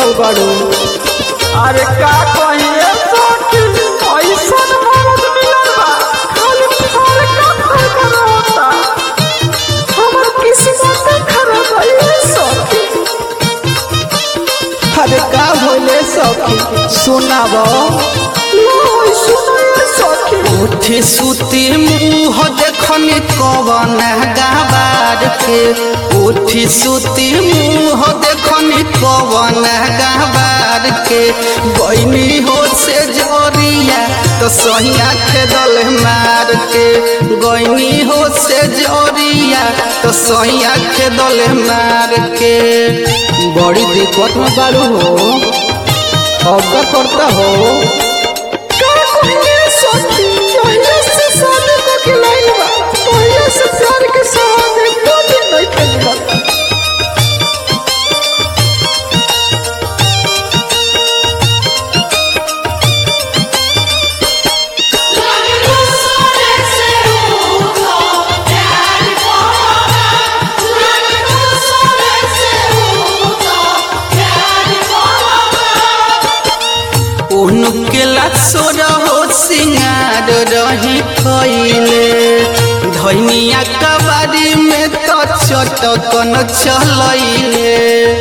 पड़ल बाड़ू अरे का कहिए सखी ऐसन मरद मिलल बा खाली फल का फल रहता हमर किस्मत खराब है ये सखी अरे का होले सखी सुनाबो लो सुनो ये सखी उठी सुती मुँह देखनी कवन गाबार के उठी सुती मुँह देखनी कवन गाबार के गईनी हो से जोरिया तो सहिया खेदल मार के गईनी हो से जोरिया तो सहिया खेदल मार के बड़ी दिक्कत में बाड़ू हो अब का करता हो का कहिए सखी पहले से शादी को खिलाइल बा पहले से प्यार के सहारे दो दिन नहीं खेलबा उनके लासोर हो सिंगार रही खैले धनिया कबाड़ी में तो चटकन चलैले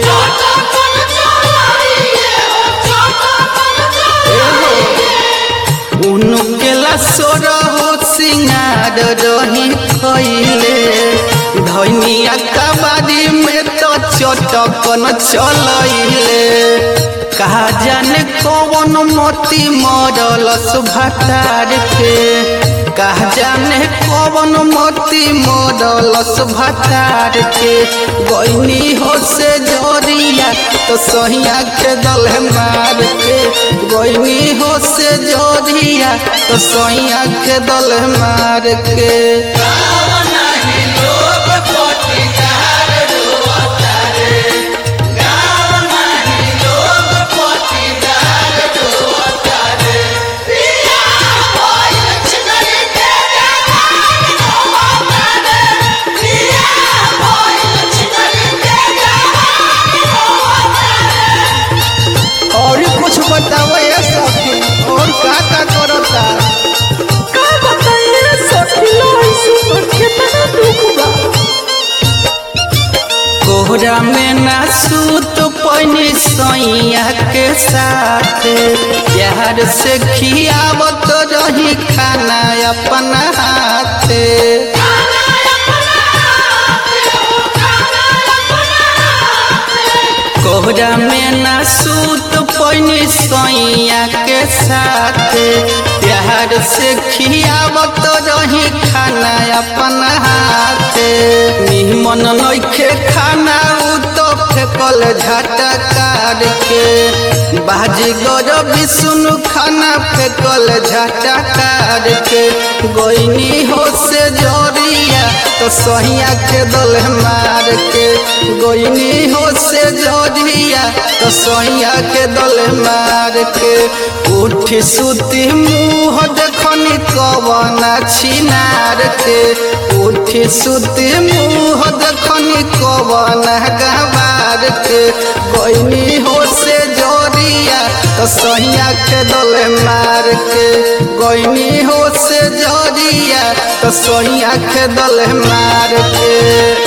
उनके लासोर हो सिंगार रही खैले धनिया कबाड़ी में तो चटकन चलैले कहा जाने कौन मोती मरलस भटार के कहा जाने कौन मोती मरलस भटार के गईनी हो से जोरिया तो सहिया के दल मार के गईनी हो से जोरिया तो सहिया के दल मार के और कुछ बताओ ये सखी और का का करता का बताइए सखी लो सुनो कितना दुख बा कोहरा में ना सूत पैनी सैया के साथ प्यार से खियावत रही खाना अपना हाथ कोहरा में ना सूत पैनी सैया के साथ प्यार से खियावत रही खाना अपना हाथ निमन नइखे खाना उ तो फेकल झटकार के बाजी गौर विष्णु खाना फेकल झटकार के गईनी हो से जोरिया तो सहिया के दल मार के गईनी हो से जोरिया तो सहिया के दल मार के उठी सुती मुँह देखनी कवन छिनार के उठी सुती मुँह देखनी कवन गवार के गईनी हो से जोरिया तो सहिया के दल मार के गईनी हो से जोरिया तो सहिया के दल मार के